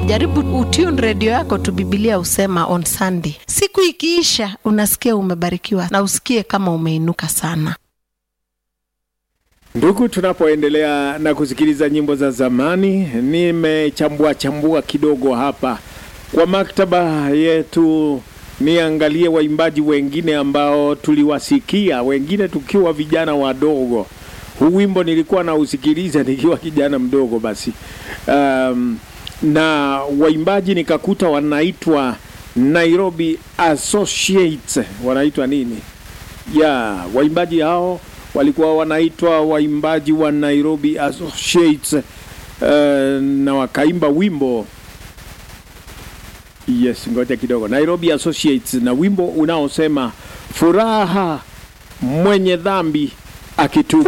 jaribu utune redio yako tu bibilia usema on sunday siku ikiisha unasikia umebarikiwa na usikie kama umeinuka sana Ndugu, tunapoendelea na kusikiliza nyimbo za zamani, nimechambua chambua kidogo hapa kwa maktaba yetu, niangalie waimbaji wengine ambao tuliwasikia, wengine tukiwa vijana wadogo. Huu wimbo nilikuwa nausikiliza nikiwa kijana mdogo basi, um, na waimbaji nikakuta wanaitwa Nairobi Associates, wanaitwa nini? ya waimbaji hao walikuwa wanaitwa waimbaji wa Nairobi Associates uh, na wakaimba wimbo yes, ngoja kidogo, Nairobi Associates na wimbo unaosema furaha mwenye dhambi akitubu.